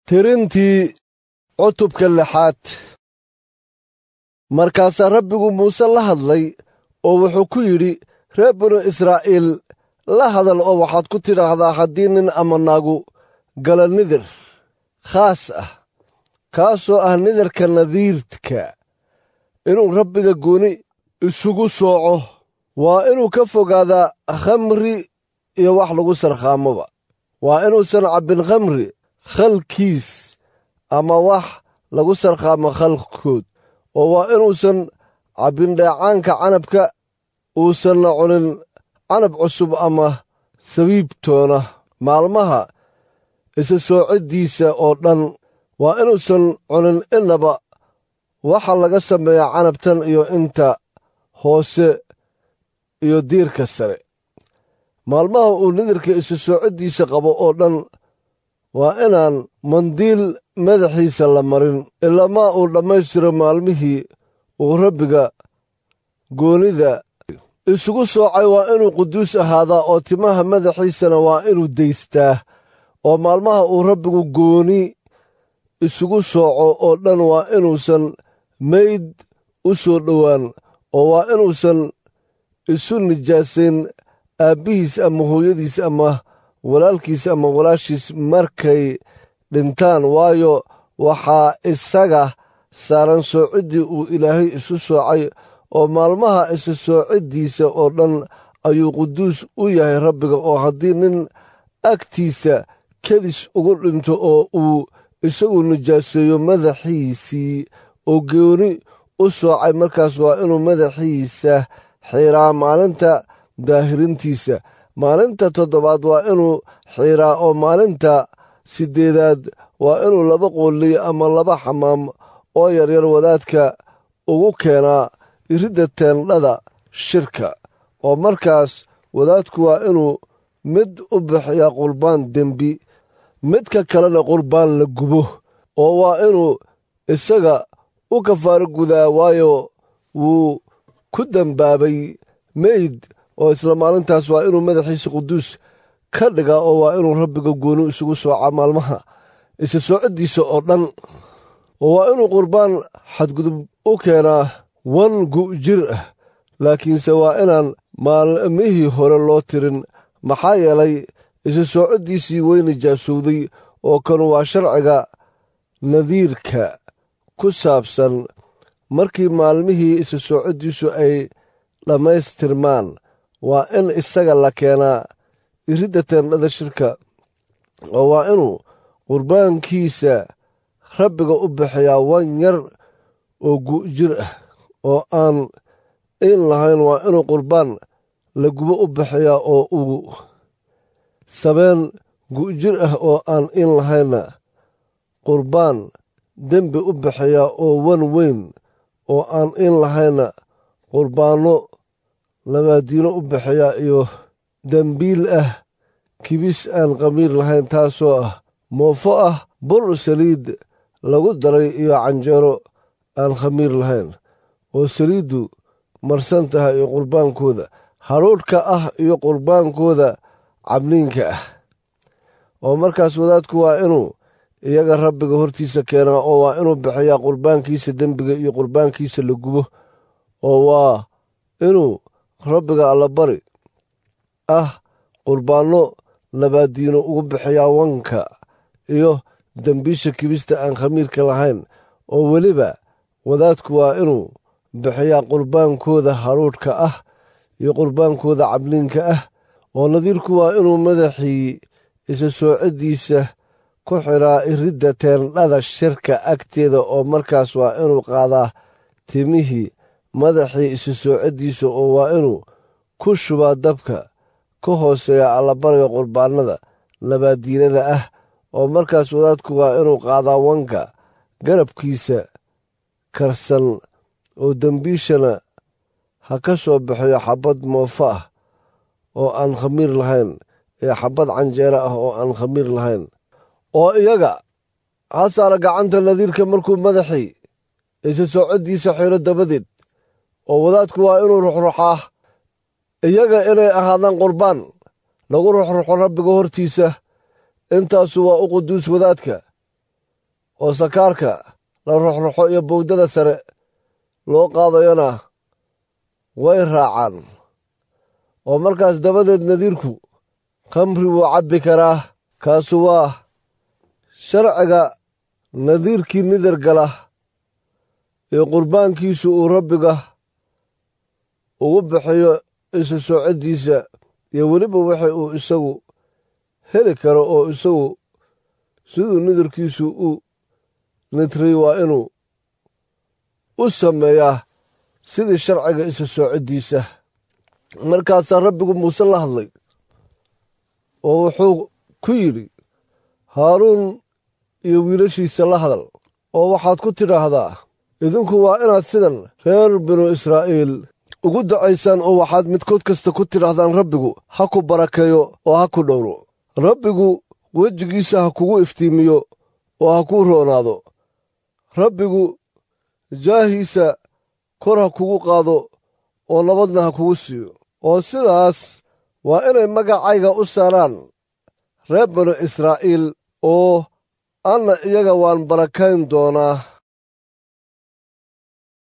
tirintii cutubka lixaad markaasaa rabbigu muuse la hadlay oo wuxuu ku yidhi reer binu israa'iil la hadal oo waxaad ku tidhaahdaa haddii nin ama naagu gala nidir khaas ah kaasoo ah nidarka nadiirka inuu rabbiga gooni isugu sooco waa inuu ka fogaadaa khamri iyo wax lagu sarkhaamoba waa inuusan cabbin khamri khalkiis ama wax lagu sarkhaamo khalkood oo waa inuusan cabbin dheecaanka canabka uusanna cunin canab cusub ama sabiibtoona maalmaha isa soociddiisa oo dhan waa inuusan cunin innaba waxa laga sameeyaa canabtan iyo inta hoose iyo diirka sare maalmaha uu nidirka isa soociddiisa qabo oo dhan waa inaan mandiil madaxiisa la marin ilamaa uu dhammaystiro maalmihii uu rabbiga goonida isugu soocay waa inuu quduus ahaadaa oo timaha madaxiisana waa inuu daystaa oo maalmaha uu rabbigu gooni isugu sooco oo dhan waa inuusan mayd u soo dhowaan oo waa inuusan isu nijaasayn aabbihiis ama hooyadiis ama walaalkiis ama walaashiis markay dhintaan waayo waxaa isaga saaran soociddii uu ilaahay isu soocay oo maalmaha isa soociddiisa oo dhan ayuu quduus u yahay rabbiga oo haddii nin agtiisa kedis ugu dhinto oo uu isagu nijaaseeyo madaxiisii oo gooni u soocay markaas waa inuu madaxiisa xiraa maalinta daahirintiisa maalinta toddobaad waa inuu xiraa oo maalinta siddeedaad waa inuu laba qoolliy ama laba xamaam oo yaryar wadaadka ugu keenaa iridda teendhada shirka oo markaas wadaadku waa inuu mid u bixiyaa qurbaan dembi midka kalena qurbaan la gubo oo waa inuu isaga u kafaaro gudaa waayo wuu ku dembaabay meyd oo isla maalintaas waa inuu madaxiisa quduus ka dhigaa oo waa inuu rabbiga gooni isugu soocaa maalmaha isa soociddiisa oo dhan oo waa inuu qurbaan xadgudub u keenaa wan gu' jir ah laakiinse waa inaan maalmihii hore loo tirin maxaa yeelay isa soociddiisii way nijaasowday oo kanu waa sharciga nadiirka ku saabsan markii maalmihii isa soociddiisu ay dhammaystirmaan waa in isaga la keenaa iridda teendhada shirka oo waa inuu qurbaankiisa rabbiga u bixiyaa wan yar oo gu'jir ah oo aan in lahayn waa inuu qurbaan la gubo u bixiyaa oo uu sabeen gu'jir ah oo aan in lahaynna qurbaan dembi u bixiyaa oo wan weyn oo aan in lahaynna qurbaanno labaadiino u bixiyaa iyo dembiil ah kibis aan qamiir lahayn taasoo ah moofo ah bur saliid lagu daray iyo canjeero aan khamiir lahayn oo saliiddu marsan tahay iyo qurbaankooda hadhuudhka ah iyo qurbaankooda cabniinka ah oo markaas wadaadku waa inuu iyaga rabbiga hortiisa keenaa oo waa inuu bixiyaa qurbaankiisa dembiga iyo qurbaankiisa la gubo oo waa inuu rabbiga allabari ah qurbaanno labaadiino ugu bixiyaa wanka iyo dembiisha kibista aan khamiirka lahayn oo weliba wadaadku waa inuu bixiyaa qurbaankooda hadhuudhka ah iyo qurbaankooda cabliinka ah oo nadiirku waa inuu madaxii isa soociddiisa ku xidhaa iridda teendhada shirka agteeda oo markaas waa inuu qaadaa timihii madaxii isa soociddiisa oo waa inuu ku shubaa dabka ka hooseeya allabariga qurbaannada labaadiinada ah oo markaas wadaadku waa inuu qaadaa wanka garabkiisa karsan oo dembiishana ha ka soo bixiyo xabbad moofo ah oo aan khamiir lahayn ee xabbad canjeero ah oo aan khamiir lahayn oo iyaga ha saara gacanta nadiirka markuu madaxii isa soociddiisa xiro dabadeed oo wadaadku waa inuu ruxruxaa iyaga inay ahaadaan qurbaan lagu ruxruxo rabbiga hortiisa intaasu waa u quduus wadaadka oo sakaarka la roxroxo iyo bowdada sare loo qaadayona way raacaan oo markaas dabadeed nadiirku khamri wuu cabbi karaa kaasu waa sharciga nadiirkii nidar gala ee qurbaankiisu uu rabbiga ugu bixiyo isu soocoddiisa iyo weliba waxa uu isagu heli karo oo isagu siduu nidarkiisu u nitray waa inuu u sameeyaa sidii sharciga isu soocoddiisa markaasaa rabbigu muuse la hadlay oo wuxuu ku yidhi haaruun iyo wiilashiisa la hadal oo waxaad ku tidhaahdaa idinku waa inaad sidan reer binu israa'iil ugu dacaysaan oo waxaad midkood kasta ku tidhahdaan rabbigu ha ku barakeeyo oo ha ku dhowro rabbigu wejigiisa ha kugu iftiimiyo oo ha kuu roonaado rabbigu jaahiisa kor ha kugu qaado oo nabadna ha kugu siiyo oo sidaas waa inay magacayga u saaraan reer binu israa'iil oo anna iyaga waan barakayn doonaa